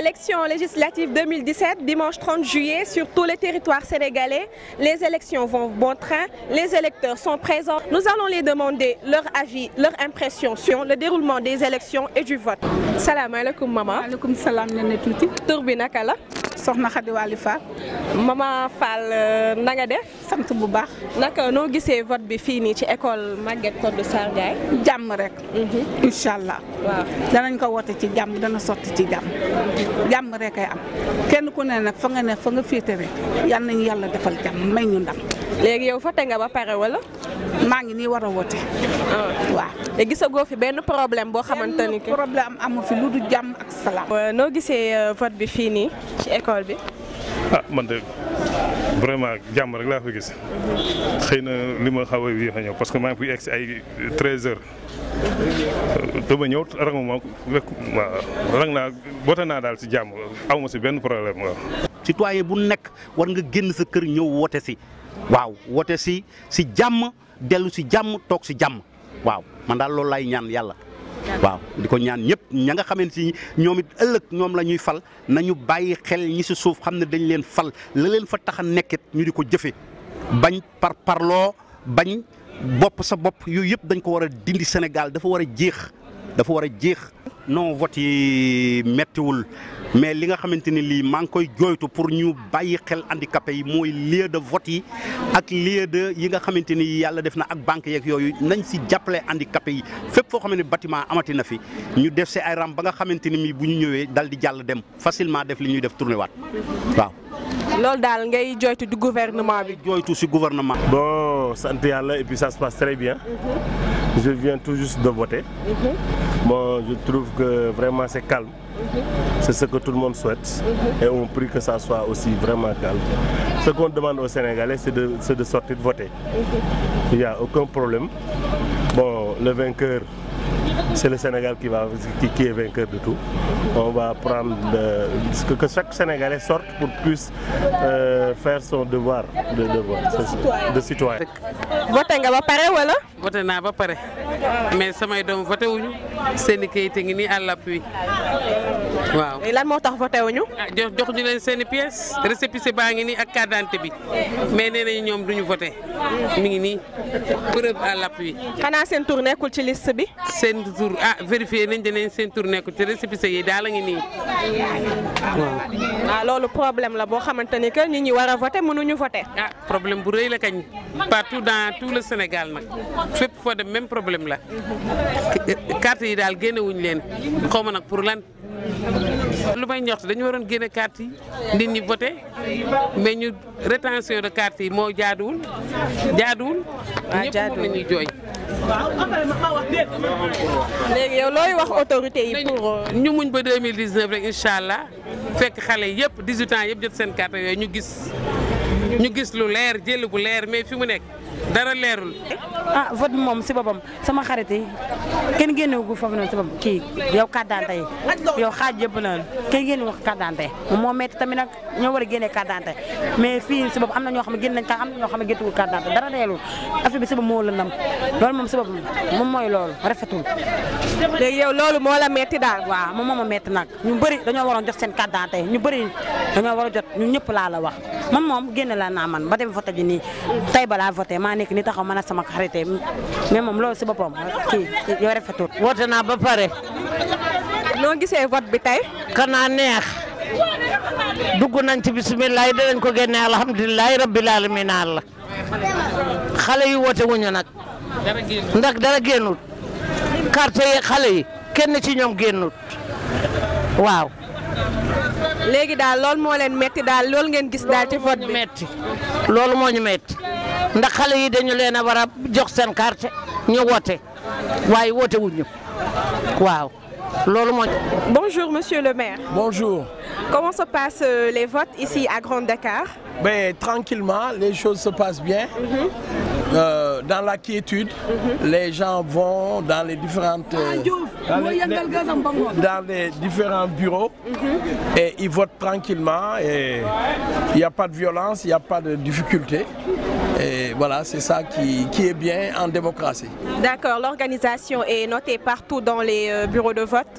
Élections législatives 2017, dimanche 30 juillet, sur tout le territoire sénégalais, les élections vont bon train, les électeurs sont présents. Nous allons les demander leur avis, leur impression sur le déroulement des élections et du vote. salaamaaleykum maman. maaleykum salaam ne ne tuuti. tur bi naka la. soxna Khady Waly Fall. maman Fall na nga def. sant bu baax. naka noo gisee vote bi fii nii ci école Maguette Codé Sarr Ndiaye. jàmm rek. incha allah. waaw danañ ko woote ci jàmm dana sotti ci jàmm. jàmm rek ay am kenn ku ne nag fa nga ne fa nga féete rek yal nañu yàlla defal jàmm may ñu ndam. léegi yow voté nga ba pare wala. maa ngi nii war a woote. waaw. te gisagoo fi benn problème boo xamante ni que. problème amu fi lu du jàmm ak salaam. noo gisee vote bi fii nii ci école bi. ah man de vraiment jàmm rek laa fa gis xëy na li ma xaw a yéex a ñëw parce que maa ngi fi egg si ay 13 heures dama ñëw ranguma waaw rang naa boote naa daal si jàmm aw ma si benn problème waaw. citoyen bu nekk war nga génn sa kër ñëw woote si waaw woote si si jàmm dellu si jàmm toog si jàmm waaw man daal loolu laay ñaan yàlla. waaw di ko ñaan ñëpp ña nga xamante ni ñoom it ëllëg ñoom la ñuy fal nañu bàyyi xel ñi si suuf xam ne dañ leen fal la leen fa tax a nekkit ñu di ko jëfe bañ par parloo bañ bopp sa bopp yooyu yëpp dañ ko war a dindi Sénégal dafa war a jeex dafa war a jeex. non vote yi mettiwul mais li nga xamante ni lii maa ngi koy jooytu pour ñu bàyyi xel handicapé yi mooy lieu de vote yi ak lieu de yi nga xamante ni yàlla def na ak banque yeeg yooyu nañ si jàppale handicapé yi fépp foo xam ne bâtiment amati na fi ñu def si ay ram ba nga xamante ni mii bu ñu ñëwee dal di jàll dem facilement def li ñuy def tourné waat waaw. loolu daal ngay joytu du gouvernement bi. jooytu si gouvernement. bon sant yàlla et puis ça se passe très bien. je viens tout juste de voter. Bon, je trouve que vraiment c'est calme. C'est ce que tout le monde souhaite. Et on prie que ça soit aussi vraiment calme. Ce qu'on demande aux Sénégalais, c'est de, de, sortir de voter. Il n'y a aucun problème. Bon, le vainqueur, c'est le Sénégal qui, va, qui, qui, est vainqueur de tout. On va prendre de, que, que, chaque Sénégalais sorte pour puisse euh, faire son devoir de, de vote, de citoyen. voté nga ba pare wala. voté naa ba pare mais samay doom voté wuñu seen i kayit ngi nii à l'appui waaw. lan moo tax voté wuñu. ah jox jox ñu leen seen i pièces récépissé baa ngi nii ak carte d'identité bi mais nee nañu ñoom duñu voté mi ngi nii preuve à l'appui. xanaa seen tur nekkul ci liste bi. seen tur ah vérifié nañ danañ seen tur nekkul ci récépissé yi daal la ngi nii waaw. ah loolu problème la boo xamante ni que nit ñi war a voté mënuñu voté. ah problème bu rëy la kañ partout dans tout le Sénégal nag fépp foo dem même problème la carte yi daal génne wuñ leen xaw ma nag pour lan. lu may ñoxtu dañu waroon génne carte yi nit ñi voté mais ñu rétention de carte yi moo jaaduwul jaaduwul. waaw ñëpp moom la ñuy jooy. léegi yow looy wax autorité yi pour. ñu muñ ba 2019 rek incha allah fekk xale yëpp 18 ans yëpp jot seen carte yooyu ñu gis ñu gis lu leer jël bu leer mais fi mu nekk dara leerul. ah vote bi moom si boppam sama xarit yi kenn génnewu foofu noonu si boppam kii yow carte d'identité yi yow xaaj yëpp noonu kenn génnewu ko carte d'identité moom moo metti tamit nag ñoo war a génnee carte d'identité mais fii si boppam am na ñoo xam ne génn nañ ka am na ñoo xam ne géntuwul carte d'identité dara leerul affaire bi si boppam moo lëndam loolu moom si boppam moom mooy loolu rafetul léegi yow loolu moo la metti daal. waaw moom moo ma metti nag ñu bëri dañoo waroon jot seen carte d'identité ñu bëri dañoo war a jot ñu ñëpp laa la wax man moom génne la naa man ba dem voté ji nii tey balaa voté maa nekk ni taxaw man ak sama xarit mais moom loolu si boppam kii yow rafetul woote naa ba pare. noo gisee vote bi tey. kanaa neex dugg nañ ci bisimilah dinañ ko génne alhamdulilah rabbil alamin la xale yi woote wuñu nag ndax dara génnut carte yi xale yi kenn ci ñoom génnut waaw. léegi daal loolu moo leen metti daal loolu ngeen gis daal ci vote bi metti loolu moo ñu metti ndax xale yi dañu leen a war a jox seen carte ñu woote waaye woote wuñu waaw loolu moo. Bonjour monsieur le maire. Bonjour. Comment se passent euh, les votes ici à Grand Dakar Ben, tranquillement, les choses se passent bien. Euh, dans la quiétude, les gens vont dans les différentes euh, dans, les, les- dans les différents bureaux et ils votent tranquillement et il n'y a pas de violence, il n'y a pas de difficulté. Et voilà, c'est ça qui, qui est bien en démocratie. D'accord, l'organisation est notée partout dans les euh, bureaux de vote.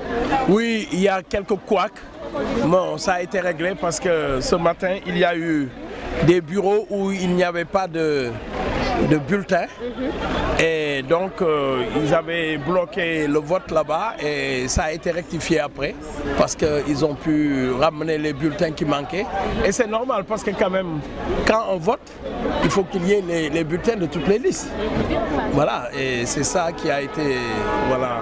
Oui, il y a quelques couacs. Bon, ça a été réglé parce que ce matin, il y a eu des bureaux où il n'y avait pas de, de bulletins. Et donc, euh, ils avaient bloqué le vote là-bas et ça a été rectifié après parce qu'ils ont pu ramener les bulletins qui manquaient. Et c'est normal parce que quand même, quand on vote, il faut qu'il y ait les, les bulletins de toutes les listes. Voilà, et c'est ça qui a été voilà,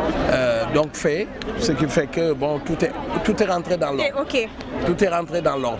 euh, donc fait, ce qui fait que bon, tout est, tout est rentré dans l'ordre. Ok. Tout est rentré dans l'ordre.